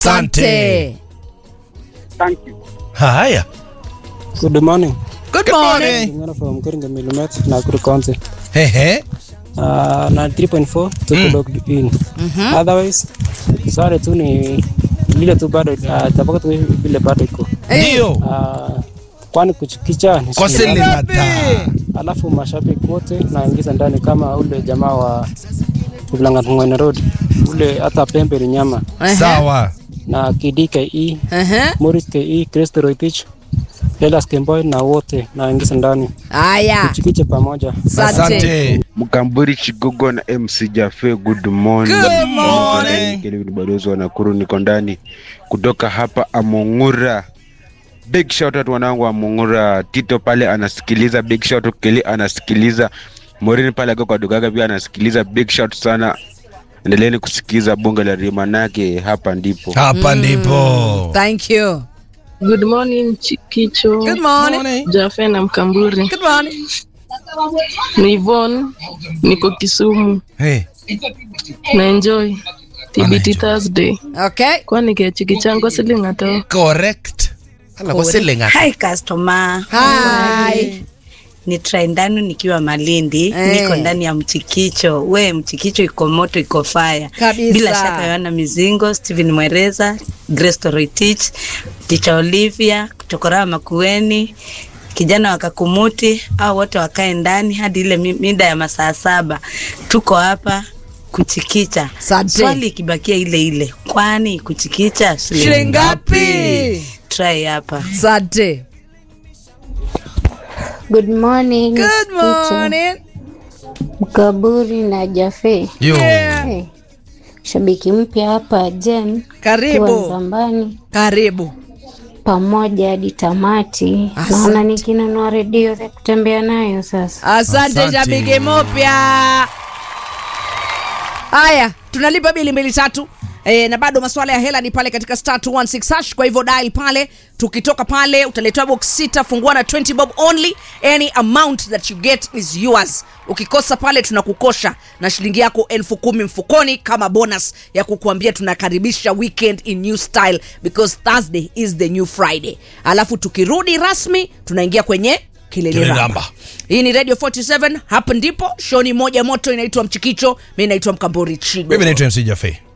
Asante. Thank you. Haya. Good morning. Good morning. Ngana from Keringa Millimet, Nakuru County. Ehe. Uh, na 3.4 tuko Mm. locked in. Otherwise, swali tu ni vile tu bado uh, tabaka tu vile bado iko. Ndio. Uh, kwani kuchikicha ni Kwa shilingi sele ngapi? mata. Alafu mashabiki wote naingiza ndani kama ule jamaa wa Mlang'at Road. Ule hata pembe ni nyama Ehe. Sawa. na KDKE, Ehe. Morris KE, Kristo Roitich, Lelas Kemboy na wote naingiza ndani. Haya. Kuchikicha pamoja. Asante. Mkamburi Chigogo na MC Jafe, good morning. Good morning. Kelvin Badozi wa Nakuru, niko ndani kutoka hapa Amongura. Big shout out wanangu wa Amongura. Tito pale anasikiliza, big shout out Keli anasikiliza, Morini pale ako kwa Dugaga pia anasikiliza, big shout sana. Endeleeni kusikiza bunge la Rimanake, hapa ndipo. Hapa ndipo. Thank you. Good morning Chikicho, Good morning. Jafe na Mkamburi. Good morning. Ni Yvonne, niko Kisumu Hey. na enjoy TBT Thursday. Okay. Kwani ke chikichango siling ato? Correct. Hala kwa sele ngata. Hi customer. Hi. Ni try ndani nikiwa Malindi, Eh. niko ndani ya mchikicho. We mchikicho iko moto, iko fire. Kabisa. Bila shaka Yohana Mizingo, Steven Mwereza, Grace Toroitich, Ticha Olivia, Chokora Makueni, kijana wa Kakumuti, au wote wakae ndani hadi ile mi- mida ya masaa saba. Tuko hapa kuchikicha. Asante. Swali ikibakia ile ile, kwani kuchikicha Shilingi ngapi? Try hapa. Asante. Good morning. Good Kicho, morning. Mkaburi na Jafe. Yo. Hey. Shabiki mpya hapa Jen Karibu. kiwa Zambani Karibu. pamoja hadi tamati. Asante. Naona nikinunua redio ya kutembea nayo sasa. Asante Asante. shabiki mupya. Haya, tunalipa bili mbili tatu. E, na bado masuala ya hela ni pale katika star 216 hash. Kwa hivyo dial pale, tukitoka pale utaletewa box sita, fungua na 20 bob only. Any amount that you get is yours. Ukikosa pale tunakukosha na shilingi yako elfu kumi mfukoni kama bonus ya kukuambia tunakaribisha weekend in new style because Thursday is the new Friday. Alafu tukirudi rasmi tunaingia kwenye kilele Kilele ramba. ramba. Hii ni Radio 47, hapa ndipo shoni moja moto inaitwa Mchikicho. Mimi naitwa Mkambori Chigo. Mimi naitwa MC Jafe.